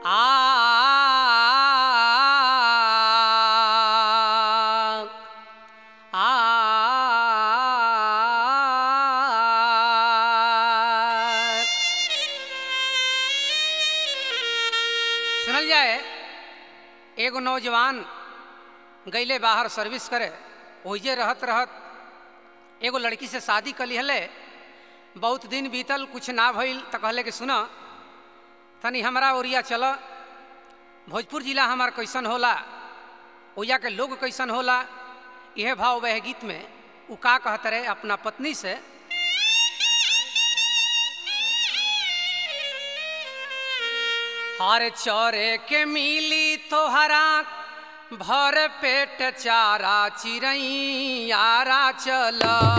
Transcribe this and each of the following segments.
आ आ सुनल जाए एगो नौजवान गईले बाहर सर्विस करे ओहिजे रहत रहत एगो लड़की से शादी कर लिहले बहुत दिन बीतल कुछ ना भइल तो कहले कि सुन तनी हमरा ओरिया चल भोजपुर जिला हमार कैसन होला ओया के लोग कैसन होला यह भाव वह गीत में उ का कहत रहे अपना पत्नी से हर चौरे के मिली तोहरा भर पेट चारा चिरई यारा चल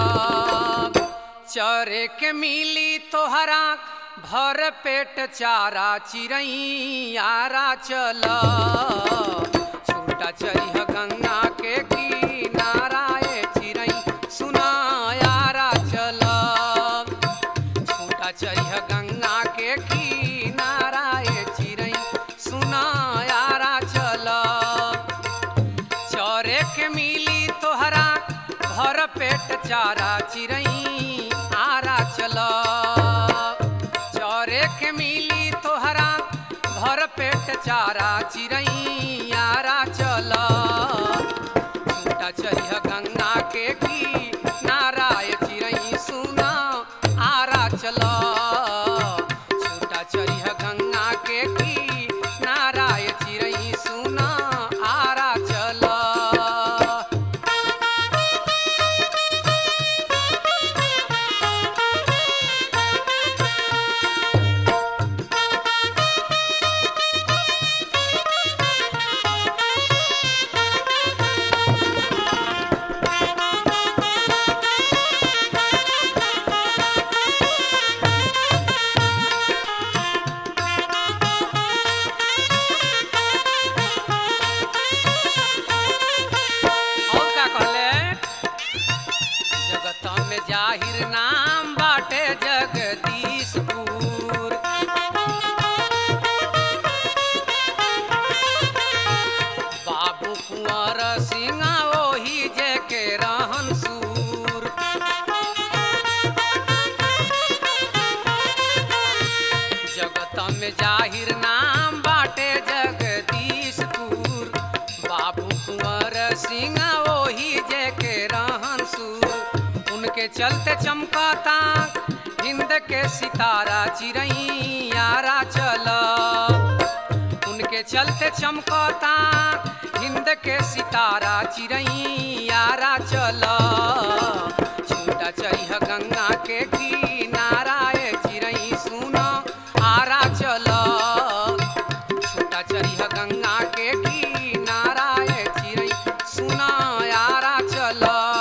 चौरे के मिली तोहरा भर पेट चारा चिरई यारा चल छूटा चरिह गंगा के किनारा ए चिरई सुना यारा चल छूटा चरिह गंगा के किनारा ए चिरई सुना यारा चल चौरे के मिली तोहरा भर पेट चारा चिरई आरा चल चौरे के मिली तोहरा भर पेट चारा चिरई आरा चल छूटा चरिह गंगा के की नाराय चिरई सुना आरा चल छूटा चरिह गंगा के की नाराय चिरई सुना आरा चल और का कहले जगत में जाहिर नाम बाटे जगदीशपुर बाबू कुंवर सिंह ओही जे के रहन सूर जगत में जाहिर नाम बाटे जगदीशपुर बाबू कुंवर सिंह ओही जे के रहन सूर उनके चलते चमकता हिंद के सितारा चिरई यारा चल उनके चलते चमकता हिंद के सितारा चिरई यारा चल छूटा चरिह गंगा के किनारा ए चिरई सुन आरा चल छूटा चरिह गंगा के किनारा ए चिरई सुन आरा चल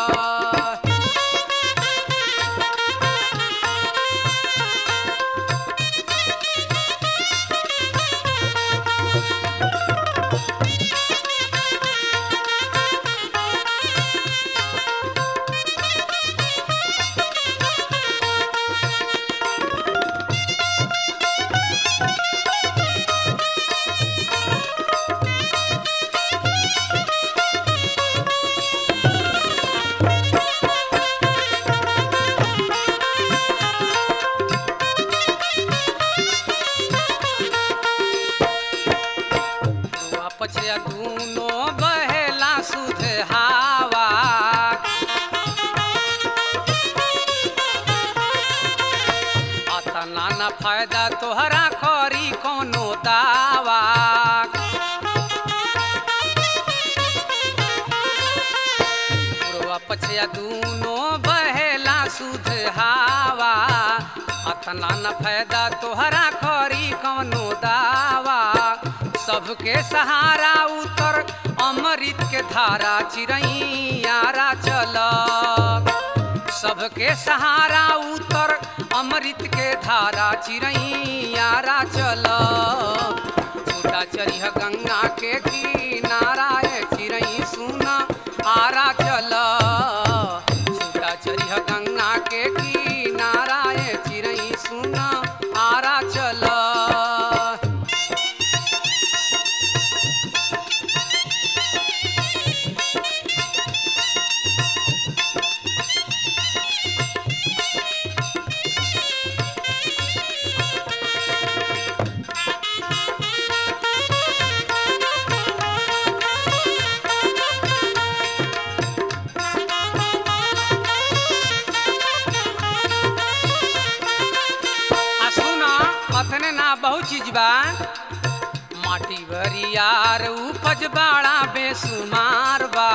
दुआ पछया दूनो बहेला सुध हावा अतना न फायदा तोहरा करी कोनो दावा पूर्वा पछया दूनो बहेला सुध हावा अतना न फायदा तोहरा करी कौनो दावा सबके सहारा उतर अमृत के धारा चिरई यारा चल सबके सहारा उतर अमृत के धारा चिरई यारा चल छूटा चरिह गंगा के किनारा ए चिरई सुना आरा चल छूटा चरिह गंगा के किनारा ए चिरई सुना आरा चल चीज बा माटी बरियार उपज बाड़ा बेसुमार बा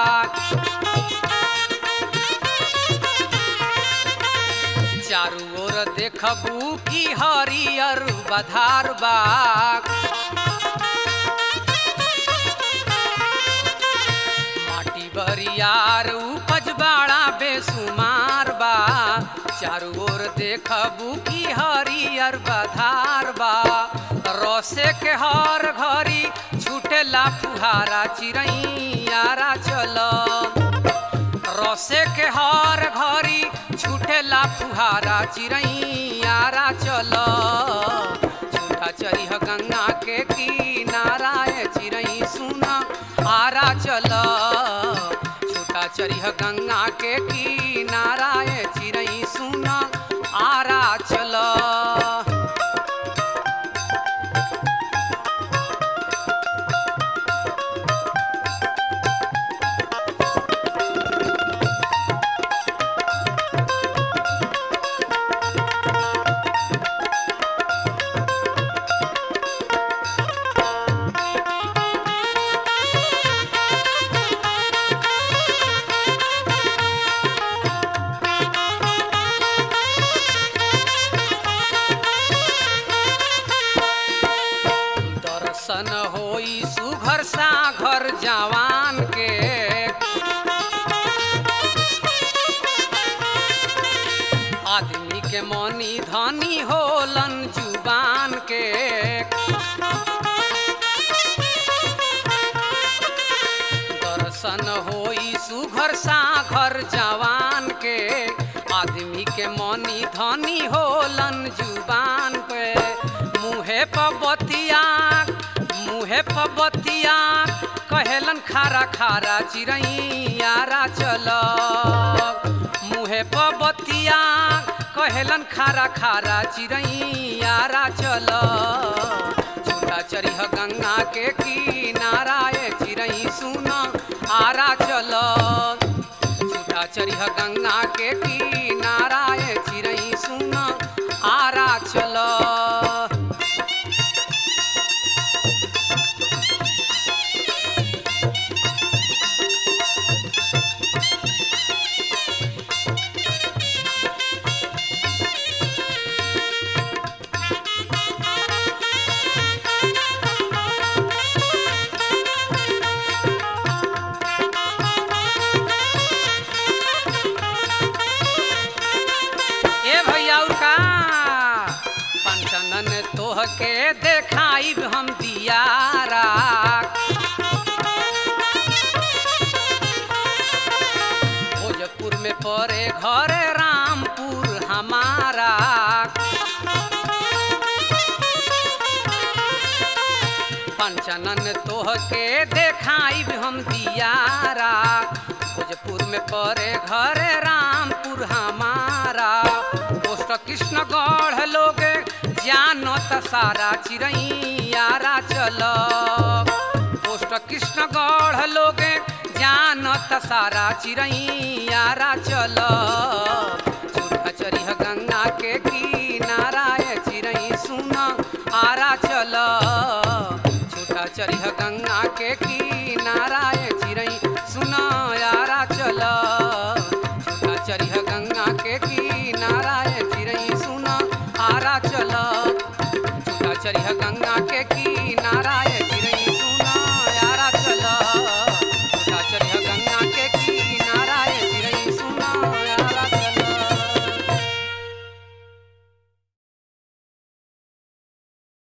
चारू ओर देखबू की हरियर बधार बा माटी बरियार उपज बाड़ा बेसुमार बा चारू ओर देखबू की हरियर बधार बा रसे के हर घरी छूटेला फुहारा चिड़ैयारा चल रसे के हर घरी छूटेला फुहारा चिड़ैयारा चल छूटा चरिह गंगा के किनारा ए चिड़ै सुन आरा चल छूटा चरिह गंगा के किनारा ए चिड़ै सुन आरा चल दर्शन होई सुघर सा घर जवान के आदमी के मनी धनी होलन जुबान के दर्शन होई सुघर सा घर जवान के आदमी के मनी धनी होलन जुबान पे मुहे पबतिया मुहे पबतिया कहेलन खारा खारा चिड़ैयारा चल मुहे पबतिया कहेलन खारा खारा चिड़ैयारा चल छूटा चरिह गंगा के किनारा ए चिड़ै सुन आरा चल छूटा चरिह गंगा के किनारा ए चिड़ै सुन आरा चल ए भैया और का पंचनन तोह के देखाइब हम दियारा भोजपुर में परे घर रामपुर हमारा पंचनन तोह के देखाइब हम दियारा भोजपुर में परे घर रामपुर हमारा पोस्ट कृष्णगढ़ लोग जानो त सारा चिड़ैयारा चल पोस्ट कृष्णगढ़ लोग जानो त सारा चिड़ैयारा चल चूड़ा चरिह गंगा के किनारा ए चिड़ै सुन आरा चल छूटा चरिह गंगा के